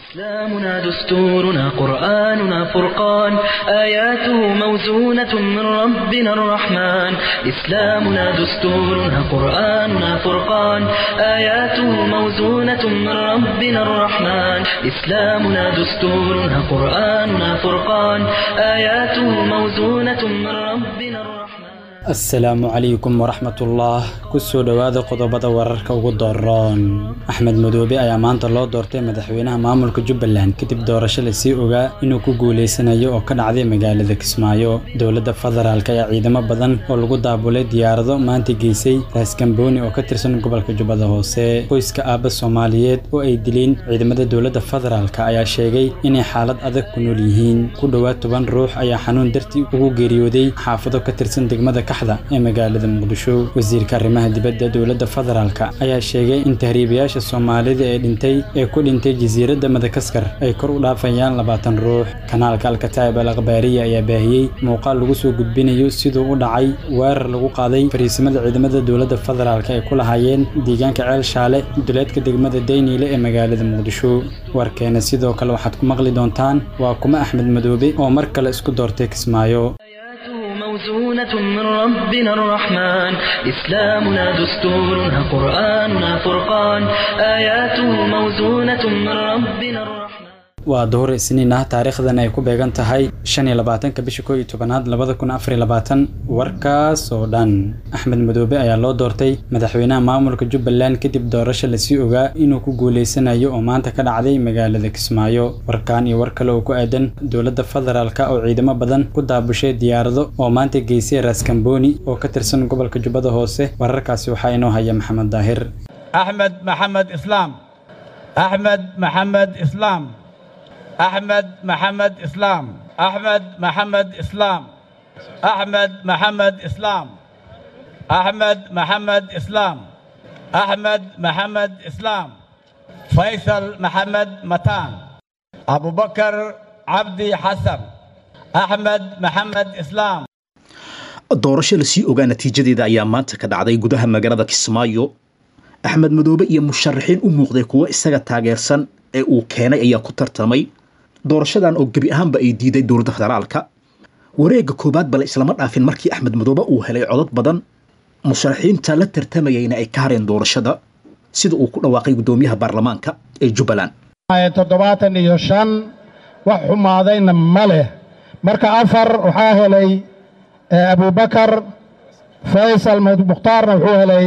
إسلامنا دستورنا قرآننا فرقان آياته موزونة من ربنا الرحمن إسلامنا دستورنا قرآننا فرقان آياته موزونة من ربنا الرحمن إسلامنا دستورنا قرآننا فرقان آياته موزونة من ربنا الرحمن asalaamu calaykum waraxmatullah kusoo dhowaada qodobada wararka ugu dooron axmed madoobe ayaa maanta loo doortay madaxweynaha maamulka jubbaland kadib doorasho lasii ogaa inuu ku guuleysanayo oo ka dhacday magaalada kismaayo dowladda federaalk ayaa ciidamo badan oo lagu daabulay diyaarado maanta geysay raaskambooni oo ka tirsan gobolka jubbada hoose qoyska aabba soomaaliyeed oo ay dileen ciidamada dowladda federaalk ayaa sheegay inay xaalad adag ku nool yihiin ku dhowaad toban ruux ayaa xanuun dartii ugu geeriyooday xaafado ka tirsan degmada ee magaalada muqdisho wasiirka arrimaha dibadda dowladda federaalk ayaa sheegay in tahriibayaasha soomaalida ee dhintay ee ku dhintay jasiiradda madagaskar ay kor u dhaafayaan labaatan ruux kanaalka alkataib al akhbaariya ayaa baahiyey muuqaal lagu soo gudbinayo siduu u dhacay weerar lagu qaaday fariisimada ciidamada dowladda federaalk ay ku lahaayeen deegaanka ceel shaale duleedka degmada dayniile ee magaalada muqdisho warkeena sidoo kale waxaad ku maqli doontaan waa kuma axmed madoobe oo mar kale isku doortay kismaayo موزونة من ربنا الرحمن إسلامنا دستورنا قرآننا فرقان آياته موزونة من ربنا الرحمن waa duhur isniin ah taariikhdan ay ku beegan tahay shan iyo labaatanka bisha koo iyo tobanaad labada kun afar iyo labaatan warkaas oo dhan axmed madoobe ayaa loo doortay madaxweynaha maamulka jubbaland kadib doorasho lasii ogaa inuu ku guuleysanayo oo maanta ka dhacday magaalada kismaayo warkaan iyo war kale oo ku aadan dowladda federaalk oo ciidamo badan ku daabushay diyaarado oo maanta geysay raaskambooni oo ka tirsan gobolka jubbada hoose wararkaasi waxaa inoo haya maxamed daahir axmed maxamed islaam axmed maxamed islaam أحمد محمد إسلام أحمد محمد إسلام أحمد محمد إسلام أحمد محمد إسلام أحمد محمد إسلام فيصل محمد متان أبو بكر عبدي حسن أحمد محمد إسلام doorasho lasii ogaa natiijadeeda ayaa maanta ka dhacday gudaha magaalada kismaayo axmed madoobe iyo musharaxiin u muuqday kuwo isaga taageersan ee uu keenay ayaa ku tartamay doorashadan oo gebi ahaanba ay diiday dowladda federaalka wareegga koowaad bale islama dhaafin markii axmed madoobe uu helay codod badan musharaxiinta la tartamayayna ay ka hareen doorashada sida uu ku dhawaaqay guddoomiyaha baarlamaanka ee jubbaland toddobaatan iyo shan wax xumaadayna ma leh marka afar waxaa helay abubakar faysal mukhtaarna wuxuu helay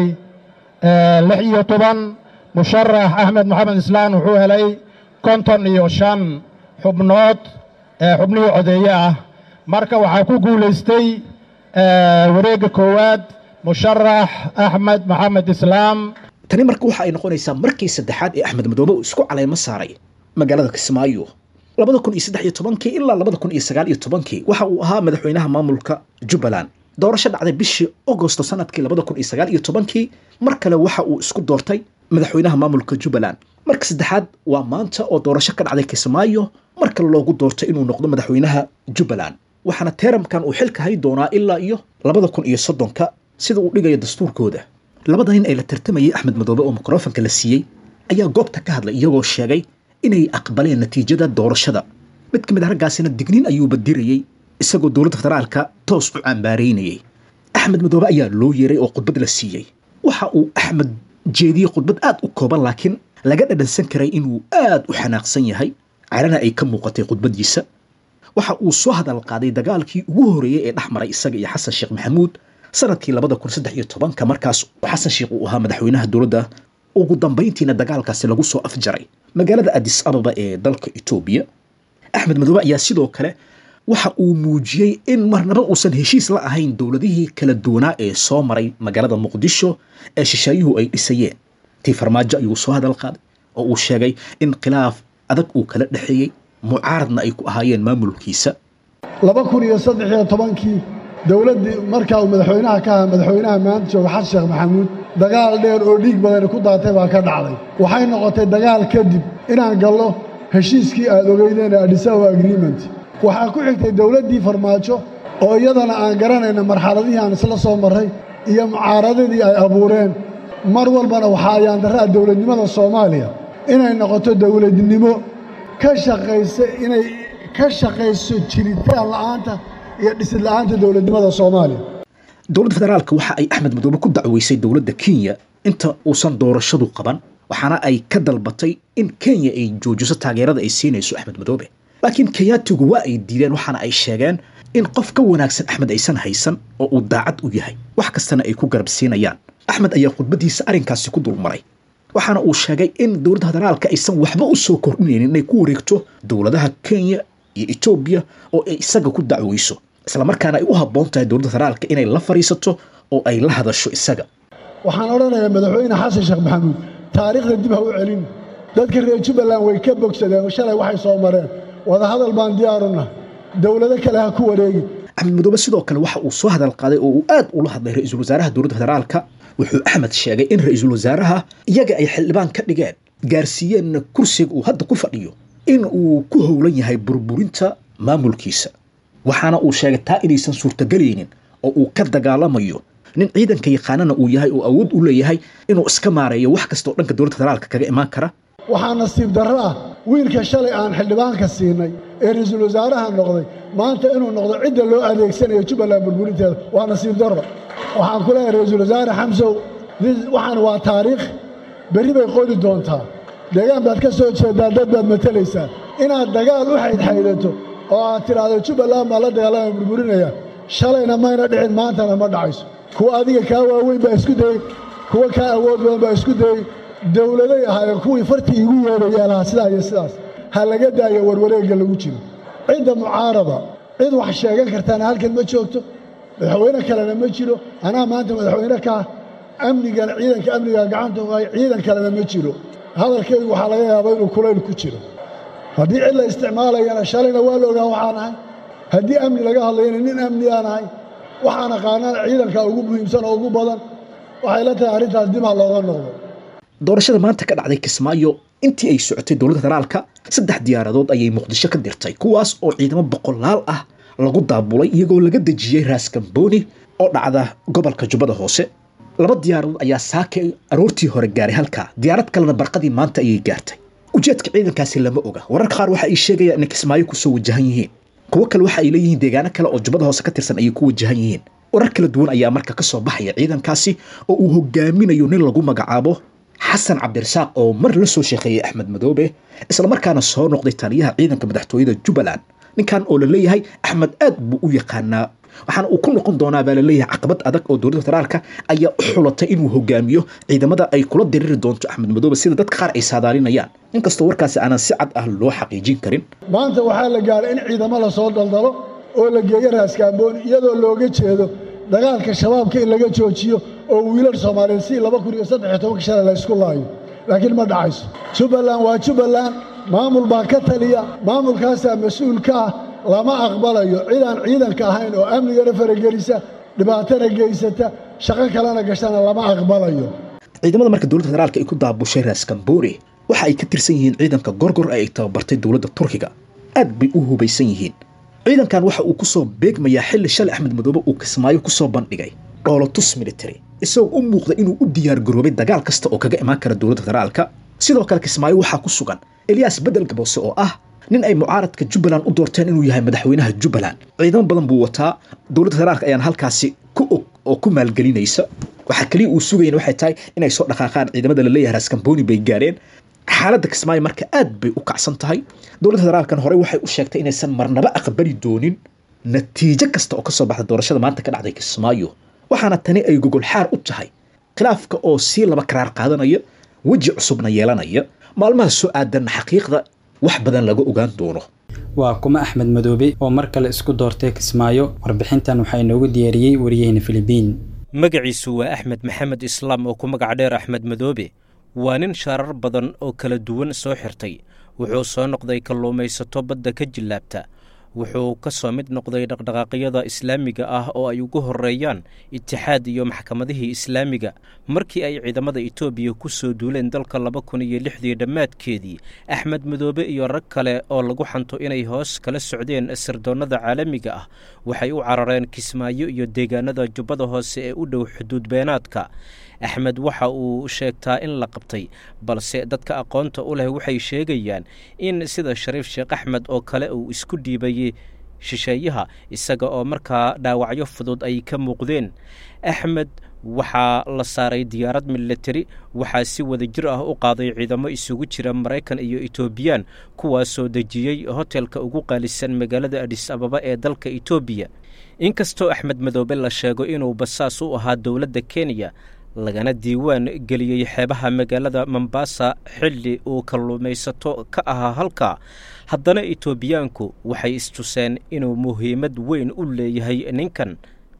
lix iyo toban musharax axmed maxamed islaan wuxuu helay konton iyo shan xubnood xubnihii codeeye ah marka waxaa ku guulaystay wareegga koowaad musharax axmed maxamed islaam tani marka waxa ay noqonaysaa markii saddexaad ee axmed madoobe uu isku caleymo saaray magaalada kismaayo labada kun iyo saddex iyo tobankii ilaa labada kun iyo sagaal iyo tobankii waxa uu ahaa madaxweynaha maamulka jubbaland doorasho dhacday bishii agosto sanadkii labada kun iyo sagaal iyo tobankii mar kale waxa uu isku doortay madaxweynaha maamulka jubbaland marka saddexaad waa maanta oo doorasho ka dhacday kismaayo mar kale loogu doortay inuu noqdo madaxweynaha jubbaland waxaana teeramkan uu xilka hay doonaa ilaa iyo labada kun iyo soddonka sida uu dhigayo dastuurkooda labada nin ay la tartamayay axmed madoobe oo mikrofanka la siiyey ayaa goobta ka hadlay iyagoo sheegay inay aqbaleen natiijada doorashada mid ka mid a raggaasina digniin ayuuba dirayey isagoo dowladda federaalka toos u cambaaraynayay axmed madoobe ayaa loo yeeray oo khudbad la siiyey waxa uu axmed jeediyey khudbad aad u kooban laakiin laga dhadhansan karay inuu aad u xanaaqsan yahay carana ay ka muuqatay khudbadiisa waxa uu soo hadal qaaday dagaalkii ugu horeeyey ee dhex maray isaga iyo xasan sheekh maxamuud sanadkii labada kun saddex iyo tobanka markaas xasan sheekh uu ahaa madaxweynaha dowladda ugu dambayntiina dagaalkaasi lagu soo afjaray magaalada adis ababa ee dalka etoobiya axmed madoobe ayaa sidoo kale waxa uu muujiyey in marnaba uusan heshiis la ahayn dowladihii kala duwanaa ee soo maray magaalada muqdisho ee shisheeyuhu ay dhisayeen tii farmaajo ayuu soo hadal qaaday oo uu sheegay in khilaaf adag uu kala dhexeeyey mucaaradna ay ku ahaayeen maamulkiisa laba kun iyo saddex iyo tobankii dowladdii markaa uu madaxweynaha ka aha madaxweynaha maanta jooga xasan sheekh maxamuud dagaal dheer oo dhiig badani ku daatay baa ka dhacday waxay noqotay dagaal kadib inaan gallo heshiiskii aad ogeydeen ee adhisawa agreement waxaa ku xigtay dowladdii farmaajo oo iyadana aan garanayna marxaladihii aan isla soo marray iyo mucaaradadii ay abuureen mar walbana waxaa ayaandarraa dowladnimada soomaaliya inay noqoto dowladnimo ka shaqaysa inay ka shaqayso jiritaan la'aanta iyo dhisid la'aanta dowladnimada soomaaliya dowladda federaalka waxa ay axmed madoobe ku dacweysay dowladda kenya inta uusan doorashadu qaban waxaana ay ka dalbatay in kenya ay joojiso taageerada ay siinayso axmed madoobe laakiin kenyaatigu waa ay diideen waxaana ay sheegeen in qof ka wanaagsan axmed aysan haysan oo uu daacad u yahay wax kastana ay ku garab siinayaan axmed ayaa khudbadiisa arrinkaasi ku dulmaray waxaana uu sheegay in dowladda federaalka aysan waxba u soo kordhinaynin inay ku wareegto dowladaha kenya iyo etoobiya oo ay isaga ku dacweyso islamarkaana ay u habboon tahay dowladda federaalka inay la fadhiisato oo ay la hadasho isaga waxaan odhanayaa madaxweyne xasan sheekh maxamuud taariikhda dib ha u celin dadka reer jubbaland way ka bogsadeen shalay waxay soo mareen wadahadal baan diyaaruna dowlado kale ha ku wareegi axmed madoobe sidoo kale waxa uu soo hadal qaaday oo uu aad ula hadlay ra-iisul wasaaraha dowladda federaalka wuxuu axmed sheegay in ra-iisul wasaaraha iyaga ay xildhibaan ka dhigeen gaarsiiyeenna kursiga uu hadda ku fadhiyo in uu ku howlan yahay burburinta maamulkiisa waxaana uu sheegay taa inaysan suurtagelaynin oo uu ka dagaalamayo nin ciidanka yaqaanana uu yahay oo awood u leeyahay inuu iska maareeyo wax kastaoo dhanka dowladda federaalka kaga imaan kara waxaa nasiib darro ah wiilka shalay aan xildhibaanka siinay ee ra-iisul wasaaraha noqday maanta inuu noqdo cidda loo adeegsanayo jubbaland burburinteeda waa nasiib darro waxaan ku leeyahay ra-iisul wasaare xamsow waxaan waa taariikh berri bay qoli doontaa deegaan baad ka soo jeedaa dad baad matalaysaa inaad dagaal u xaydxaydato oo aad tidhaahdo jubbaland baa la dagaalama burburinaya shalayna mayna dhicin maantana ma dhacayso kuwa adiga kaa waaweyn baa isku dayey kuwa kaa awood badan baa isku dayey dowladay ahaayeen kuwii fartii igu yeedhaya lahaa sidaa iyo sidaas ha laga daayo warwareegga lagu jiro cidda mucaarada cid wax sheegan kartaana halkan ma joogto madaxweyne kalena ma jiro anaa maanta madaxweyne kaa amnigana ciidanka amnigaa gacanta ku hay ciidan kalena ma jiro hadalkaygu waxaa laga yaabaa inuu kulayl ku jiro haddii cid la isticmaalayana shalayna waa la ogaa waxaan ahay haddii amni laga hadlayana nin amni aan ahay waxaan aqaanana ciidanka ugu muhiimsan oo ugu badan waxay la tahay arrintaas dib ha looga noqdo doorashada maanta ka dhacday kismaayo intii ay socotay dowladda federaalka saddex diyaaradood ayay muqdisho ka dirtay kuwaas oo ciidamo boqolaal ah lagu daabulay iyagoo laga dejiyey raaskambooni oo dhacda gobolka jubbada hoose laba diyaaradood ayaa saaka aroortii hore gaaray halkaa diyaarad kalena barqadii maanta ayay gaartay ujeedka ciidankaasi lama oga wararka qaar waxa ay sheegayaan inay kismaayo kusoo wajahan yihiin kuwo kale waxa ay leeyihiin deegaano kale oo jubbada hoose ka tirsan ayay ku wajahan yihiin warar kala duwan ayaa marka ka soo baxaya ciidankaasi oo uu hogaaminayo nin lagu magacaabo xasan cabdirasaaq oo mar la soo sheekeeyey axmed madoobe islamarkaana soo noqday taliyaha ciidanka madaxtooyada jubbaland ninkan oo la leeyahay axmed aad buu u yaqaanaa waxaana uu ku noqon doonaa baa laleeyahay caqabad adag oo dowladda federaalka ayaa u xulatay inuu hogaamiyo ciidamada ay kula diriri doonto axmed madoobe sida dadka qaar ay saadaalinayaan inkastoo warkaasi aanan si cad ah loo xaqiijin karin maanta waxaa la gaaray in ciidamo la soo daldalo oo la geeyo raaskaambooni iyadoo looga jeedo dagaalka shabaabka in laga joojiyo oo wiilal soomaaliyeed si laba kun iyo saddex iyo tobanka shalay la ysku laayo laakiin ma dhacayso jubbaland waa jubbaland maamul baa ka taliya maamulkaasaa mas-uul ka ah lama aqbalayo cidaan ciidanka ahayn oo amnigana faragelisa dhibaatana geysata shaqo kalena gashana lama aqbalayo ciidamada marka dowladda federaalka ay ku daabushay raaskamboore waxa ay ka tirsan yihiin ciidanka gorgor ee ay tababartay dowladda turkiga aad bay u hubaysan yihiin ciidankan waxa uu kusoo beegmayaa xilli shalay axmed madoobe uu kismaayo kusoo bandhigay dhoolotus military isagoo u muuqda inuu u diyaar garoobay dagaal kasta oo kaga imaan kara dowladda federaalka sidoo kale kismaayo waxaa ku sugan eliyas bedel gaboose oo ah nin ay mucaaradka jubbaland u doorteen inuu yahay madaxweynaha jubbaland ciidamo badan buu wataa dowladda federaalka ayaan halkaasi ku og oo ku maalgelinaysa waxaa keliya uu sugayan waxay tahay inay soo dhaqaaqaan ciidamada laleeyahay raaskambooni bay gaareen xaaladda kismaayo marka aad bay u kacsan tahay dowladda federaalkan horey waxay u sheegtay inaysan marnaba aqbali doonin natiijo kasta oo kasoo baxda doorashada maanta ka dhacday kismaayo waxaana tani ay gogol xaar u tahay khilaafka oo sii laba karaar qaadanaya weji cusubna yeelanaya maalmaha soo aadanna xaqiiqda wax badan laga ogaan doono waa kuma axmed madoobe oo mar kale isku doortay kismaayo warbixintan waxaa inoogu diyaariyey wariyaheyna filibiin magaciisu waa axmed maxamed islaam oo ku magac dheer axmed madoobe waa nin shaarar badan oo kala duwan soo xirtay wuxuu soo noqday kalluumaysato badda ka jillaabta wuxuu ka soo mid noqday dhaqdhaqaaqyada islaamiga ah oo ay ugu horreeyaan itixaad iyo maxkamadihii islaamiga markii ay ciidamada etoobiya ku soo duuleen dalka laba kun iyo lixdii dhammaadkeedii axmed madoobe iyo rag kale oo lagu xanto inay hoos kala socdeen sirdoonnada caalamiga ah waxay u carareen kismaayo iyo deegaanada jubbada hoose ee u dhow xuduud beenaadka axmed waxa uu sheegtaa in la qabtay balse dadka aqoonta u leh waxay sheegayaan in sida shariif sheekh axmed oo kale uu isku dhiibayey shisheeyaha isaga oo markaa dhaawacyo fudud ay ka muuqdeen axmed waxaa la saaray diyaarad militari waxaa si wada jir ah u qaaday ciidamo isugu jira maraykan iyo etoobiyaan kuwaasoo dejiyey hotelka ugu qaalisan magaalada adhis ababa ee dalka etoobiya inkastoo axmed madoobe la sheego inuu basaas u ahaa dowladda kenya lagana diiwaan geliyey xeebaha magaalada mombasa xilli uu kalluumaysato ka ahaa halka haddana etoobiyaanku waxay istuseen inuu muhiimad weyn u leeyahay ninkan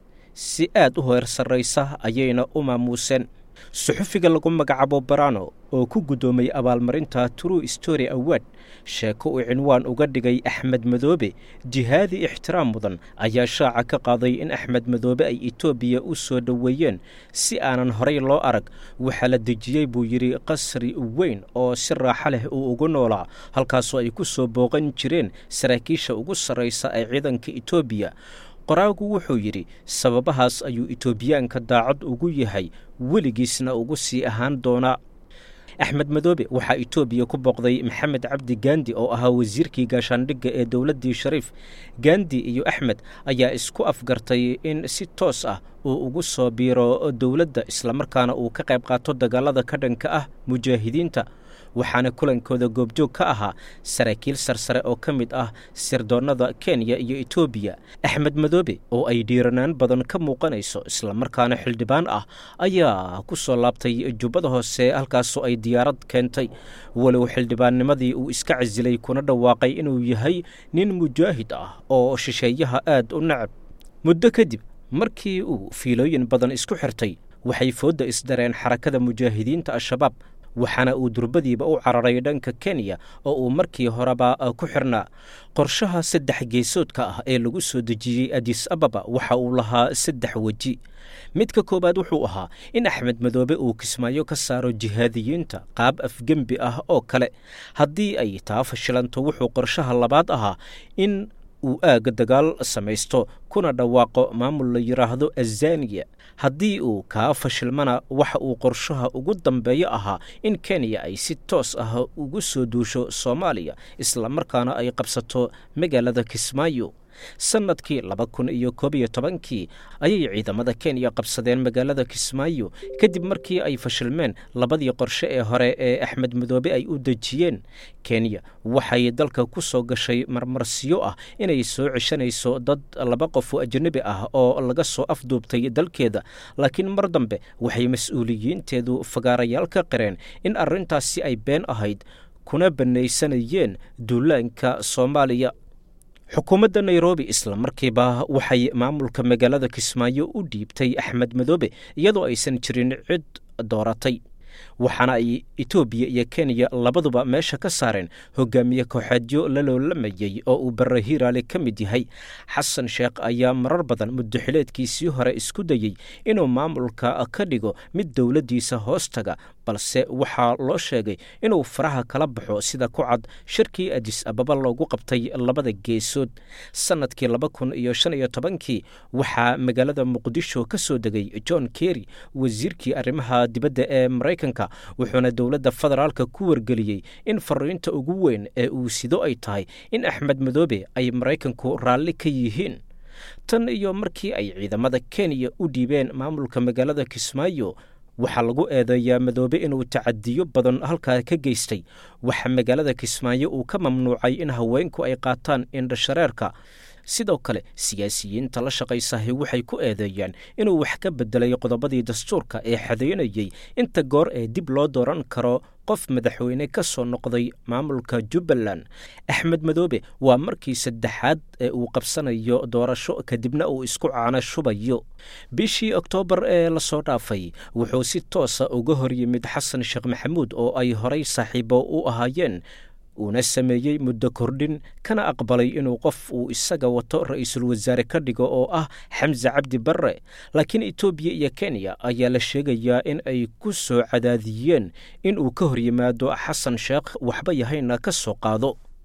si aad u heer sarraysa ayayna u maamuuseen suxufiga lagu magacaabo barano oo ku guddoomay abaalmarinta true story award sheeko uu cinwaan uga dhigay axmed madoobe jihaadi ixtiraam mudan ayaa shaaca ka qaaday in axmed madoobe ay etoobiya u soo dhoweeyeen si aanan horay loo arag waxaa la dejiyey buu yidhi qasri weyn oo si raaxo leh uu ugu noolaa halkaasoo ay ku soo booqan jireen saraakiisha ugu sarraysa ee ciidanka etoobiya qoraagu wuxuu yidhi sababahaas ayuu etoobiyaanka daacad ugu yahay weligiisna ugu sii ahaan doonaa axmed madoobe waxaa etoobiya ku booqday maxamed cabdi gandi oo ahaa wasiirkii gaashaandhigga ee dowladdii shariif gandi iyo axmed ayaa isku afgartay in si toos ah uu ugu soo biiro dowladda islamarkaana uu ka qayb qaato dagaalada ka dhanka ah mujaahidiinta waxaana kulankooda goobjoog ka ahaa saraakiil sarsare oo ka mid ah sirdoonnada kenya iyo etoobiya axmed madoobe oo ay dhiiranaan badan ka muuqanayso islamarkaana xildhibaan ah ayaa ku soo laabtay jubbada hoose halkaasoo ay diyaarad keentay walow xildhibaannimadii uu iska casilay kuna dhawaaqay inuu yahay nin mujaahid ah oo shisheeyaha aad u nacab muddo kadib markii uu fiilooyin badan isku xirtay waxay foodda isdareen xarakada mujaahidiinta al-shabaab waxaana uu durbadiiba u cararay dhanka kenya oo uu markii horeba ku xirnaa qorshaha saddex geesoodka ah ee lagu soo dejiyey adis ababa waxa uu lahaa saddex weji midka koowaad wuxuu ahaa in axmed madoobe uu kismaayo ka saaro jihaadiyiinta qaab afgembi ah oo kale haddii ay taa fashilanto wuxuu qorshaha labaad ahaa in uu aaga dagaal samaysto kuna dhawaaqo maamul la yidhaahdo azaniya haddii uu kaa fashilmana waxa uu qorshaha ugu dambeeyo ahaa in kenya ay si toos ah ugu soo duusho soomaaliya islamarkaana ay qabsato magaalada kismaayo sannadkii laba kun iyo koob iyo tobankii ayay ciidamada kenya qabsadeen magaalada kismaayo kadib markii ay fashilmeen labadii qorshe ee hore ee axmed madoobe ay u dejiyeen kenya waxay dalka ku soo gashay marmarsiyo ah inay soo ceshanayso dad laba qof oo ajnabi ah oo laga soo afduubtay dalkeeda laakiin mar dambe waxay mas-uuliyiinteedu fagaarayaal ka qireen in arrintaasi ay been ahayd kuna bannaysanayeen duulaanka soomaaliya xukuumadda nairobi isla markiiba waxay maamulka magaalada kismaayo u dhiibtay axmed madoobe iyadoo aysan jirin cid dooratay waxaana ay etoobiya iyo kenya labaduba meesha ka saareen hogaamiye kooxeedyo la loolamayey oo uu bare hiiraale ka mid yahay xasan sheekh ayaa marar badan muddoxileedkiisii hore isku dayey inuu maamulka ka dhigo mid dowladdiisa hoostaga balse waxaa loo sheegay inuu faraha kala baxo sida ku cad shirkii adis ababa loogu qabtay labada geesood sannadkii laba kun iyo shan iyo tobankii waxaa magaalada muqdisho ka soo degay john kerry wasiirkii arrimaha dibadda ee maraykanka wuxuuna dowladda federaalka ku wargeliyey in fariinta ugu weyn ee uu sido ay tahay in axmed madoobe ay maraykanku raalli ka yihiin tan iyo markii ay ciidamada kenya u dhiibeen maamulka magaalada kismaayo waxaa lagu eedeeyaa madoobe inuu tacadiyo badan halkaa ka geystay waxaa magaalada kismaayo uu ka mamnuucay in haweenku ay qaataan indhashareerka sidoo kale siyaasiyiinta la shaqaysahay waxay ku eedeeyaan inuu wax ka bedelay qodobadii dastuurka ee xadeynayey inta goor ee dib loo dooran karo qof madaxweyne ka soo noqday maamulka jubbaland axmed madoobe waa markii saddexaad ee uu qabsanayo doorasho kadibna uu isku caano shubayo bishii oktoobar ee lasoo dhaafay wuxuu si toosa uga hor yimid xasan sheekh maxamuud oo ay horay saaxiibo u ahaayeen uuna sameeyey muddo kordhin kana aqbalay inuu qof uu isaga wato ra-iisul wasaare ka dhigo oo ah xamse cabdi barre laakiin etoobiya iyo kenya ayaa la sheegayaa in ay ku soo cadaadiyeen in uu ka hor yimaado xasan sheekh waxba yahayna ka soo qaado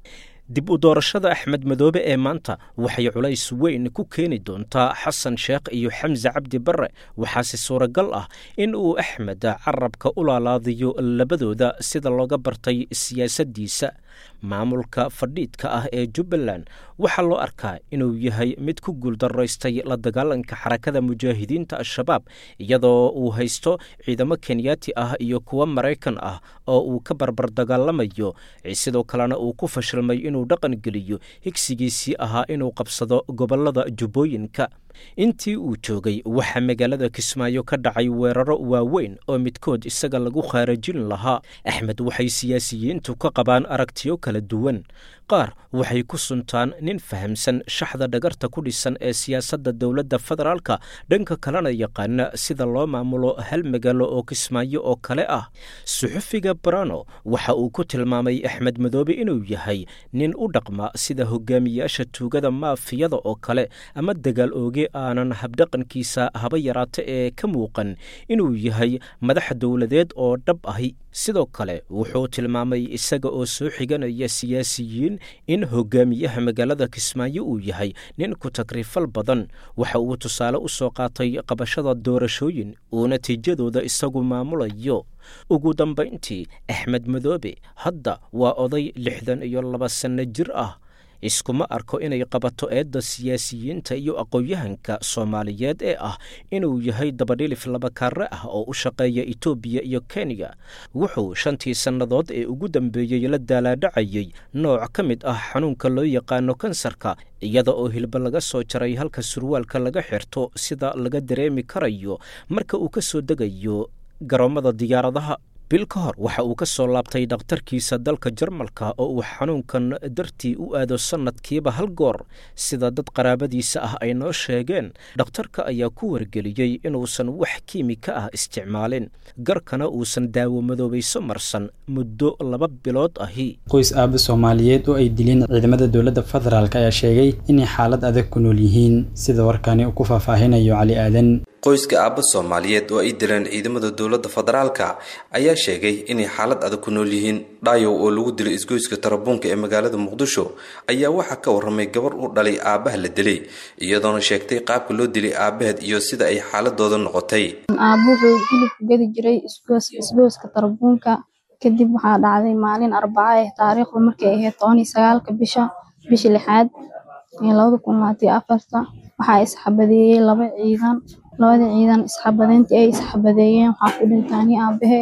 dib u doorashada axmed madoobe ee maanta waxay culays weyn ku keeni doontaa xasan sheekh iyo xamse cabdi barre waxaase suuragal ah in uu axmed carabka u laalaadiyo labadooda sida looga bartay siyaasaddiisa maamulka fadhiidka ah ee jubbaland waxaa loo arkaa inuu yahay mid ku guuldaraystay la dagaalanka xarakada mujaahidiinta al-shabaab iyadoo uu haysto ciidamo kenyaati ah iyo kuwo maraykan ah oo uu ka barbar dagaalamayo sidoo kalena uu ku fashilmay inuu dhaqan geliyo higsigiisii ahaa inuu qabsado gobollada jubbooyinka intii uu joogay waxaa magaalada kismaayo ka dhacay weeraro waaweyn oo midkood isaga lagu khaarajin lahaa axmed waxay siyaasiyiintu ka qabaan aragtiyo kala duwan qaar waxay ku suntaan nin fahamsan shaxda dhagarta ku dhisan ee siyaasadda dowladda federaalka dhanka kalena yaqaana sida loo maamulo hal magaalo oo kismaayo oo kale ah suxufiga barano waxa uu ku tilmaamay axmed madoobe inuu yahay nin u dhaqma sida hogaamiyaasha tuugada maafiyada oo kale ama dagaal ooge aanan habdhaqankiisa haba yaraata ee ka muuqan inuu yahay madax dowladeed oo dhab ahi sidoo kale wuxuu tilmaamay isaga oo soo xiganaya siyaasiyiin in hogaamiyaha magaalada kismaayo uu yahay nin ku tagrifal badan waxa uu tusaale u soo qaatay qabashada doorashooyin uu natiijadooda isagu maamulayo ugu dambayntii axmed madoobe hadda waa oday lixdan iyo laba sanno jir ah iskuma arko inay qabato eedda siyaasiyiinta iyo aqoon-yahanka soomaaliyeed ee ah inuu yahay dabadhilif labakaare ah oo u shaqeeya etoobiya iyo kenya wuxuu shantii sannadood ee ugu dambeeyey la daalaadhacayey nooc ka mid ah xanuunka loo yaqaano kansarka iyada oo hilba laga soo jaray halka surwaalka laga xirto sida laga dareemi karayo marka uu ka soo degayo garoommada diyaaradaha bil ka hor waxa uu ka soo laabtay dhakhtarkiisa dalka jarmalka oo uu xanuunkan dartii u aado sannadkiiba hal goor sida dad qaraabadiisa ah ay noo sheegeen dhakhtarka ayaa ku wargeliyey inuusan wax kiimika ah isticmaalin garkana uusan daawo madoobayso marsan muddo laba bilood ahi qoys aaba soomaaliyeed oo ay dileen ciidamada dowladda federaalk ayaa sheegay inay xaalad adag ku nool yihiin sida warkani uu ku faahfaahinayo cali aadan qoyska aabba soomaaliyeed oo ay dileen ciidamada dowladda federaalka ayaa sheegay inay xaalad adag ku nool yihiin dhaayow oo lagu dilay isgoyska tarabuunka ee magaalada muqdisho ayaa waxaa ka warramay gabar u dhalay aabbaha la dilay iyadoona sheegtay qaabka loo dilay aabbaheed iyo sida ay xaaladooda noqotay aabbo wuxuu hilibku gadi jiray isgooska tarabuunka kadib waxaa dhacday maalin arbaca eh taariikhdu markay ahayd toban iyo sagaalka bisha bisha lixaad ee labada kun labaatiyo afarta waxaa isxabadeeyey laba ciidan labada ciidan isxabadeyntii ay isxabadeeyeen waxaa ku dhintaani aabbahe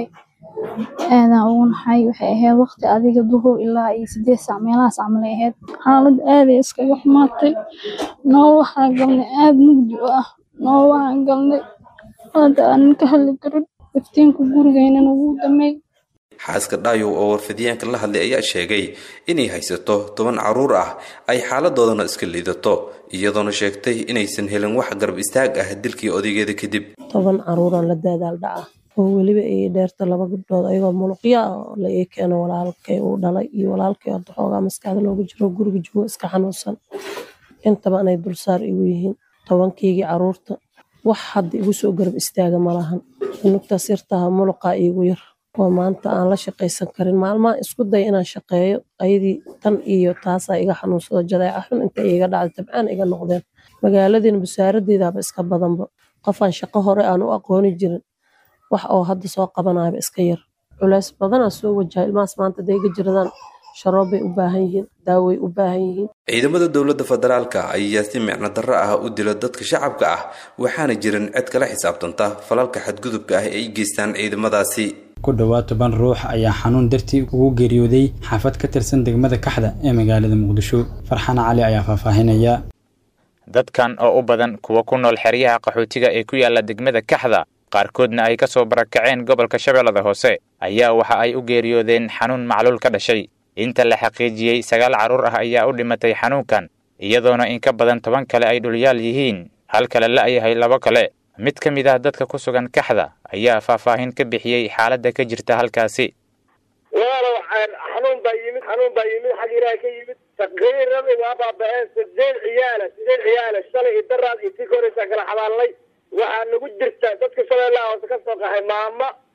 aadan ugu naxay waxay ahayd waqti adiga duhur ilaa iyo sideed saac meelahaas camalay ahayd xaalad aaday iskaga xumaatay noo waxaa galnay aad mugdi u ah noo waxaan galnay hadda aanan ka hadli karin iftiinka gurigeynana wuu damay xaaska dhaayow oo warfidyaanka la hadlay ayaa sheegay inay haysato toban carruur ah ay xaaladoodana iska liidato iyadoona sheegtay inaysan helin wax garab istaag ah dilkii odaygeeda kadib toban caruuraan la daadaal dhaca oo weliba ay dheerta laba gabdhood ayagoo muluqya ah oo la ii keeno walaalkay uu dhalay iyo walaalkay hadda xoogaa maskaxda looga jiro guriga joogo iska xanuunsan intaba anay dulsaar igu yihiin tobankaygii caruurta wax hadda igu soo garab istaaga malahan nugtaas yartaha muluqaa iigu yar oo maanta aan la shaqaysan karin maalmaha isku day inaan shaqeeyo ayadii tan iyo taasaa iga xanuunsado jadeeca xun inta iga dhacday tabcaan iga noqdeen magaaladiina basaaradeedaaba iska badanba qofaan shaqo hore aan u aqooni jirin wax oo hadda soo qabanayaba iska yar culays badanaa soo wajaha ilmahaas maanta hadday iga jiradaan sharoobbay u baahan yihiin daaway u baahan yihiin ciidamada dowladda federaalka ayaa si micno darro ah u dila dadka shacabka ah waxaana jirin cid kala xisaabtanta falalka xadgudubka ah ee ay geystaan ciidamadaasi ku dhowaad toban ruux ayaa xanuun dartii ugu geeriyooday xaafad ka tirsan degmada kaxda ee magaalada muqdisho farxaan cali ayaa faahfaahinaya dadkan oo u badan kuwa ku nool xeryaha qaxootiga ee ku yaala degmada kaxda qaarkoodna ay ka soo barakaceen gobolka shabeellada hoose ayaa waxa ay u geeriyoodeen xanuun macluul ka dhashay inta la xaqiijiyey sagaal carruur ah ayaa u dhimatay xanuunkan iyadoona in ka badan toban kale ay dhulyaal yihiin hal kale la'yahay labo kale mid ka mid ah dadka ku sugan kaxda ayaa faahfaahin ka bixiyey xaaladda ka jirta halkaasi walaalow xanuun baa yimid xanuun baa yimid xag ilaah ka yimid taqriiran waa baaba'een sideed ciyaala sideed ciyaala shalay iyo daraad iyo tii ka horeysaa kala xabaalnay waxaa nagu jirta dadka shabeellaha hoose ka soo qaxay maamo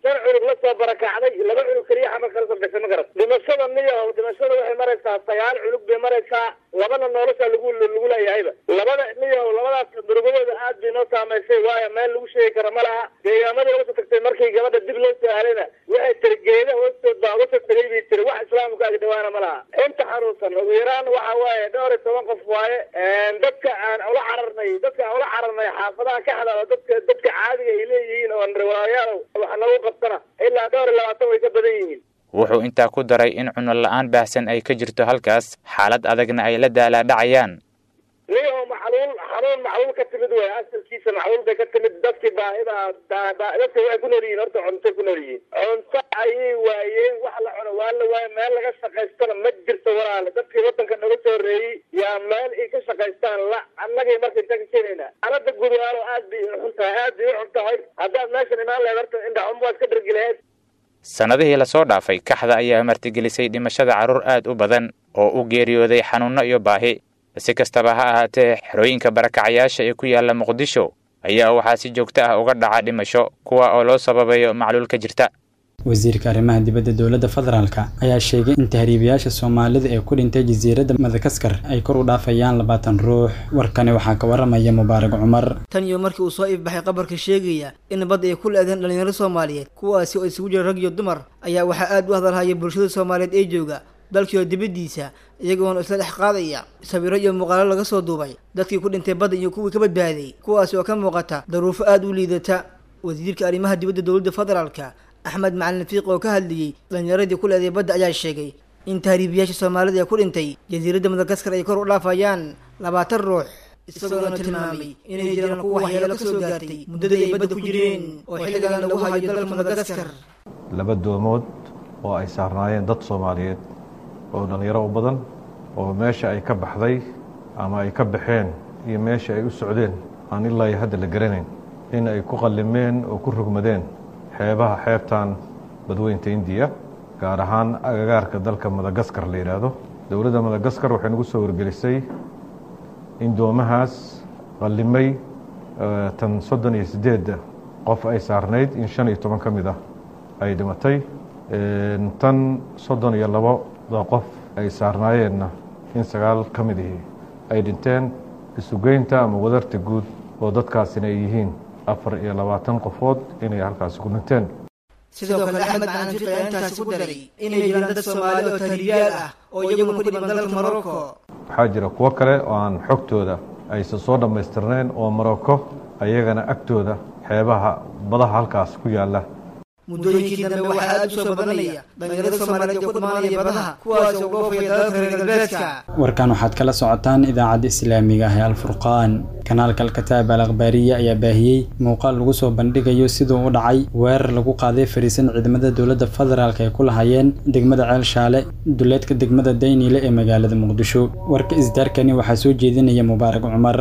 shan cunug la soo barakacday laba cunug keliya xamar kala soo gashay ma garat dhimashada niyahow dhimashada waxay maraysaa sagaal cunug bay maraysaa labana nolosha lagu lagu leeyahayba labada niyahow labadaas murugadooda aad bay noo saamaysay waayo meel lagu sheegi karo ma laha deegaamadii uga soo tagtay markii gabadha dib loo soo helayna waxay tiri geeda hoostood baa uga soo tegay bay tiri wax islaamka ag dhawaana ma laha inta xanuunsan ugu yaraan waxa waaye dhowr iyo toban qof waaye dadka aan ula cararnay dadka aan ula cararnay xaafadaha ka hadalo dadka dadka caadiga ay leeyihiin oo riwaayaal wax nagu qabtana ilaa dhowr iyo labaatan way ka badan yihiin wuxuu intaa ku daray in cuno la'aan baahsan ay ka jirto halkaas xaalad adagna ay la daalaadhacayaan niyaho macluul xanuun macluul ka timid wey asalkiisa macluul bay ka timid dadkii baahida dadka waxay ku nool yihiin horta cuntay ku nool yihiin cunto ayay waayeen wax la cuno waa la waaye meel laga shaqaystana ma jirto walaale dadkii wadanka naga soo horeeyey yaa meel ay ka shaqaystaan la annagay marka intaan ka keenaynaa xaalada gudaalo aad bay u xun tahay aad bay u xun tahay haddaad meeshan imaan lahayd horta indhaxum waad ka dhargi lahayd sannadihii lasoo dhaafay kaxda ayaa martigelisay dhimashada carruur aad u badan oo u geeriyooday xanuunno iyo baahi si kastaba ha ahaatee xerooyinka barakacayaasha ee ku yaalla muqdisho ayaa waxaa si joogto ah uga dhaca dhimasho kuwa oo loo sababayo macluul ka jirta wasiirka arrimaha dibadda dowladda federaalka ayaa sheegay in tahriibayaasha soomaalida ee ku dhintay jasiiradda madagaskar ay kor u dhaafayaan labaatan ruux warkani waxaa ka waramaya mubaarak cumar tan iyo markii uu soo iibbaxay qabarka sheegaya in badda ay ku le-deen dhallinyaro soomaaliyeed kuwaasi oo isugu jira rag iyo dumar ayaa waxaa aad u hadalhaya bulshada soomaaliyeed ee jooga dalkiioo dibaddiisa iyagoona isla dhex qaadaya sawiro iyo muuqaalo laga soo duubay dadkii ku dhintay badda iyo kuwii ka badbaaday kuwaasi oo ka muuqata daruufo aad u liidata wasiirka arrimaha dibadda dowladda federaalka axmed macalin fiiq oo ka hadlayey dhalinyaradii ku leeday badda ayaa sheegay in tahriibiyaasha soomaalida ee ku dhintay jasiiradda madagaskar ay kor u dhaafayaan labaatan ruux isagoona tilmaamay inay jiraan kuwa waxyeelo ka soo gaartay muddadii ay badda ku jireen oo xilligan lagu hayo dalka madagaskar laba doomood oo ay saarnaayeen dad soomaaliyeed oo dhallinyaro u badan oo meesha ay ka baxday ama ay ka baxeen iyo meesha ay u socdeen aan ilaa iyo hadda la garanayn in ay ku qallimeen oo ku rogmadeen xeebaha xeebtan badweynta indiya gaar ahaan agagaarka dalka madagaskar la yidhaahdo dowladda madagaskar waxay nagu soo wargelisay in doomahaas qallimay tan soddon iyo siddeedda qof ay saarnayd in shan iyo toban ka mid ah ay dhimatay tan soddon iyo labada qof ay saarnaayeenna in sagaal ka mid ihi ay dhinteen isugeynta ama wadarta guud oo dadkaasina ay yihiin afar iyo labaatan qofood inay halkaasi ku dhinteen sidoo kale axmed macalin fiiq ayaa intaasi ku daray inay jiraan dad soomaali oo tahriibayaal ah oo iyaguna ku dhiban dalka morocco waxaa jira kuwo kale oo aan xogtooda aysan soo dhammaystirnayn oo morocco ayagana agtooda xeebaha badaha halkaas ku yaalla muddooyinkii dambe waxaa aad u soo badanaya dhalinyarada soomaaliyeed ee ku dhimaanaya badaha kuwaas oo dhoofaya dalalka reer galbeedka warkan waxaad kala socotaan idaacadda islaamiga ah ee alfurqaan kanaalka alkataab al akhbaariya ayaa baahiyey muuqaal lagu soo bandhigayo siduu u dhacay weerar lagu qaaday fariisan ciidamada dowladda federaalk ay ku lahayeen degmada ceel shaale duleedka degmada dayniile ee magaalada muqdisho warka isdaarkani waxaa soo jeedinaya mubaarak cumar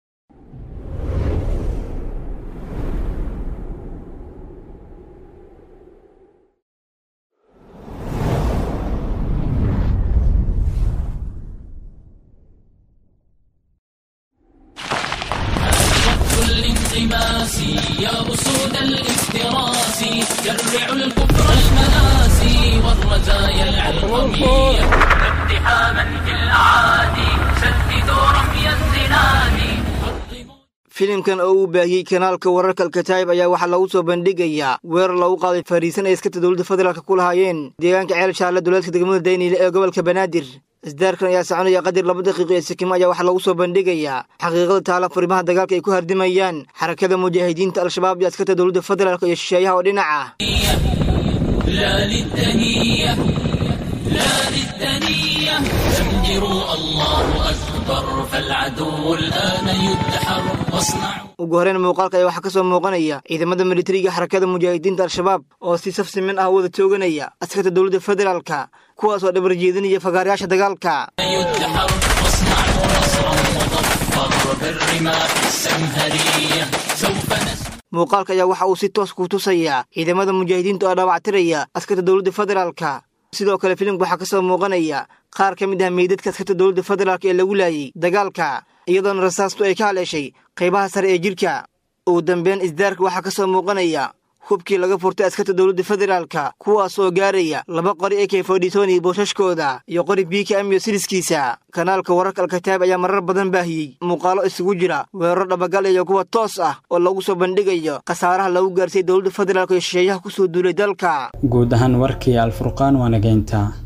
الانغماس يا أسود الافتراس جرعوا الكفر المآسي والرزايا العلقمية اقتحاما في الأعادي سددوا رمي الزناد filimkan oo uu baahiyey kanaalka wararka alkataayib ayaa waxaa lagu soo bandhigayaa weerar lagu qaaday fariisan ay iskata dowladda federaalk ku lahaayeen deegaanka ceel shaale duleedka degmada dayniile ee gobolka banaadir isdaarkan ayaa soconaya qadir laba daqiiqo ee sikimo ayaa waxaa lagu soo bandhigayaa xaqiiqada taala farimaha dagaalka ay ku hardimayaan xarakada mujaahidiinta al-shabaab iyo askarta dowladda federaalk iyo shisheeyaha oo dhinac ah لا للدنية لا للدنية زمجروا الله أكبر فالعدو الآن يدحر واصنعوا ugu horreyn muuqaalka ayaa waxaa ka soo muuqanaya ciidamada militariga xarakada mujaahidiinta al-shabaab oo si saf siman ah wada tooganaya askarta dowladda federaalka kuwaas oo dhabar jeedinaya fagaarayaasha dagaalka يدحر واصنعوا نصرا مظفر بالرماح السمهرية سوف نسمع muuqaalka ayaa waxa uu si toos ku tusayaa ciidamada mujaahidiinta oo dhaawactiraya askarta dowladda federaalka sidoo kale filimka waxaa ka soo muuqanaya qaar ka mid ah meydadka askarta dowladda federaalk ee lagu laayay dagaalka iyadoona rasaastu ay ka haleeshay qaybaha sare ee jidhka ugu dambeyn isdaarka waxaa ka soo muuqanaya hubkii laga furtay askarta dowladda federaalka kuwaas oo gaaraya laba qori ak fodhitoon iyo boosashkooda iyo qori biika amiyo siriskiisa kanaalka wararka alkataab ayaa marar badan baahiyey muuqaalo isugu jira weeraro dhabagal iyo kuwa toos ah oo lagu soo bandhigayo khasaaraha lagu gaarsiiyey dowladda federaalk iyo shisheeyaha kusoo duulay dalka guud ahaan warkii alfurqaan waa nageynta